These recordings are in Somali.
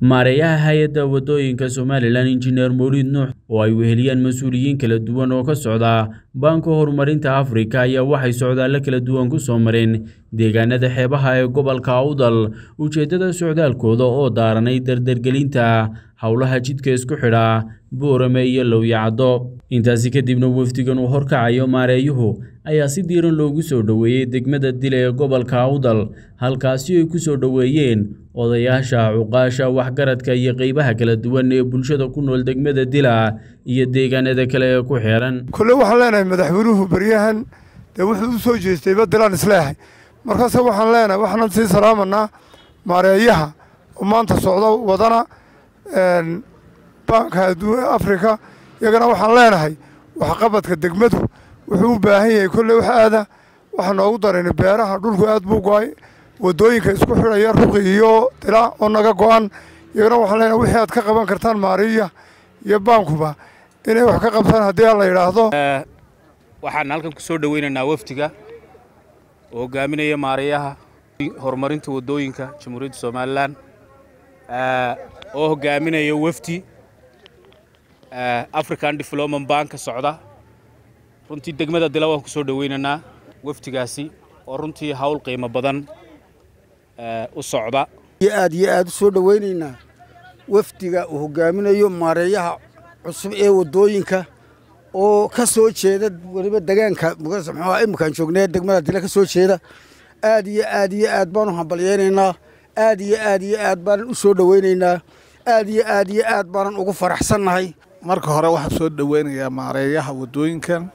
maareeyaha hay-adda waddooyinka somalilan injineer mawliid nuux oo ay weheliyaan mas-uuliyiin kala duwan oo ka socda baanka horumarinta afrika ayaa waxay socdaallo kala duwan ku soo mareen deegaanada xeebaha ee gobolka awdal ujeeddada socdaalkooda oo daaranay dardargelinta howlaha jidka isku xidha boorame iyo lowyacaddo intaasi kadibna wafdigan uu horkacayo maareeyuhu ayaa si diiran loogu soo dhoweeyey degmada dile ee gobolka awdal halkaasi ay ku soo dhoweeyeen odayaasha cuqaasha waxgaradka iyo qeybaha kala duwan ee bulshada ku nool degmada dila iyo deegaanada kale ee ku xeeran kolle waxaan leenahay madaxweynuhu beryahan dee wuxuu u soo jeestayba dilaan isleehay markaase waxaan leenahay waxaanan sii salaamanaa maareeyaha oo maanta socdo wadana baanka adduun afrika iyagana waxaan leenahay waxqabadka degmadu wuxuu u baahan yahay kolley wax aada waxaa noogu darayna beeraha dhulku aad buu go-ay waddooyinka isku xidhaya ruqi iyo dila oo naga go-an iyagana waxaan leenahay wixii aad ka qaban kartaan maariya iyo baankuba inay wax ka qabtaan haddii aan la yidhaahdo waxaan halkan ku soo dhoweynaynaa wafdiga oo hogaaminaya maareeyaha horumarinta waddooyinka jamhuuriyadda somalilan oo hogaaminaya wafdi african development bank ka socda runtii degmada dila waan ku soo dhoweynaynaa wafdigaasi oo runtii hawl qiimo badan u socda aad iyo aad u soo dhoweynaynaa wafdiga uu hogaaminayo maareeyaha cusub ee waddooyinka oo ka soo jeeda weliba degaanka muxuuha iminkaan joognee degmada dila ka soo jeeda aad iyo aad iyo aad baanu hambalyeynaynaa aad iyo aad iyo aad baanan u soo dhoweynaynaa aad iyo aad iyo aad baanan ugu faraxsannahay marka hore waxaan soo dhoweynayaa maareeyaha waddooyinkan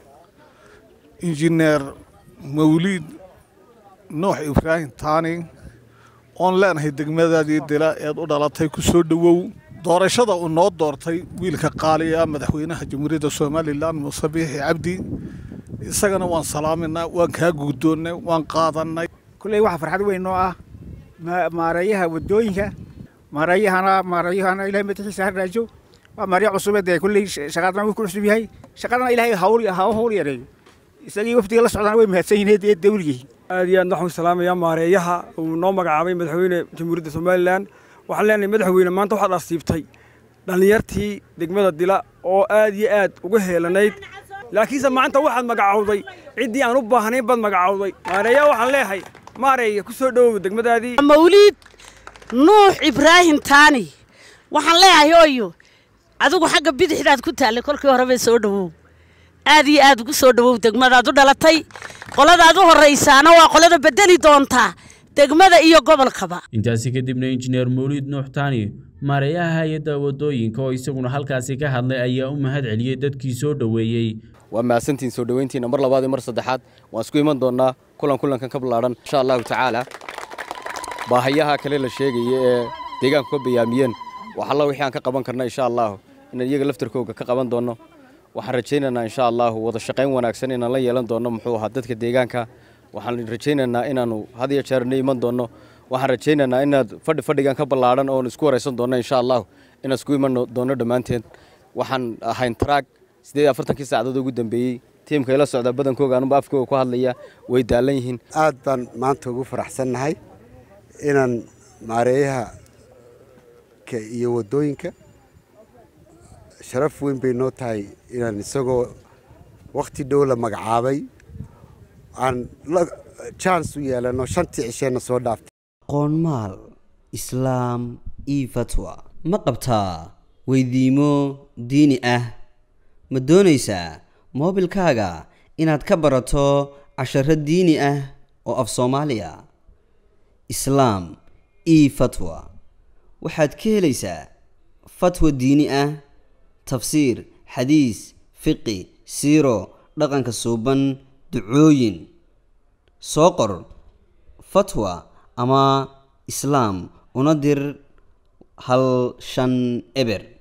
injineer mawliid nuux ibraahim taani oon leenahay degmadaadii dila eed u dhalatay ku soo dhowow doorashada uu noo doortay wiilka qaaliya madaxweynaha jamhuuriyadda somalilan muuse biixi cabdi isagana waan salaaminaa waan kaa guddoonnay waan qaadannay kulley waxaa farxad weyn noo ah maareeyaha waddooyinka maareeyahana maareeyahana ilahay madaxiisa ha raajo waa maarya cusube dee kulley shaqadana wuu ku cusub yahay shaqadana ilaahay hawl haw hawl yareeyo isagii wafdiga la socdana way mahadsan yihiin ee dawligii aad iyo aad waxaan salaamayaa maareeyaha uu noo magacaabay madaxweyne jamhuuriyadda somalilan waxaan leenahay madaxweyne maanta waxaad asiibtay dhallinyartii degmada dila oo aad iyo aad uga heelanayd laakiinse maanta waxaad magacowday ciddii aan u baahnayn baad magacowday maareeyaha waxaan leeyahay maareeya ku soo dhowow degmadaadii mawliid nuux ibraahim taani waxaan leeyahay ooyo adigu xagga bidixdaad ku taallay kolkii horeba soo dhowow aad iyo aad ugu soo dhowow degmadaad u dhalatay qoladaad u horraysaana waa qolada beddeli doontaa degmada iyo gobolkaba intaasi kadibna injineer mawliid nuux taani maareeyaha hay-adda waddooyinka oo isaguna halkaasi ka hadlay ayaa u mahad celiyey dadkii soo dhoweeyey waa mahadsantiin soo dhoweyntiina mar labaad iyo mar saddexaad waan isku iman doonnaa kulan kulankan ka ballaadhan insha allahu tacaala baahayaha kale la sheegaya ee deegaanku ka bayaamiyeen wax alla wixii aan ka qaban karna insha allahu inaan iyaga laftarkooga ka qaban doonno waxaan rajaynaynaa insha allahu wada shaqayn wanaagsan inaan la yeelan doonno muxuu ahaa dadka deegaanka waxaan rajaynaynaa inaannu had iyo jeer na iman doonno waxaan rajaynaynaa inaad fadhi fadhigan ka ballaadhan oon isku waraysan doonno insha allahu inaan isku iman doonno dhammaanteen waxaan ahayn taraag siddeed iyo afartankii saacadood ugu dambeeyey tiimka ila socda badankooga anuba afkooga ku hadlaya way daalan yihiin aad baan maanta ugu faraxsannahay inaan maareeyaha iyo waddooyinka sharaf weyn bay noo tahay inaan isagoo wakhti dhow la magacaabay aan jans u yeelano shantii cisheenna soo dhaaftay qoonmaal islaam io fatwa ma qabtaa weydiimo diini ah ma doonaysaa moobilkaaga inaad ka barato casharo diini ah oo af soomaaliya islaam io fatwa waxaad ka helaysaa fatwa diini ah tafsiir xadiis fiqi siiro dhaqanka suuban ducooyin soo qor fatwa ama islaam una dir hal shan eber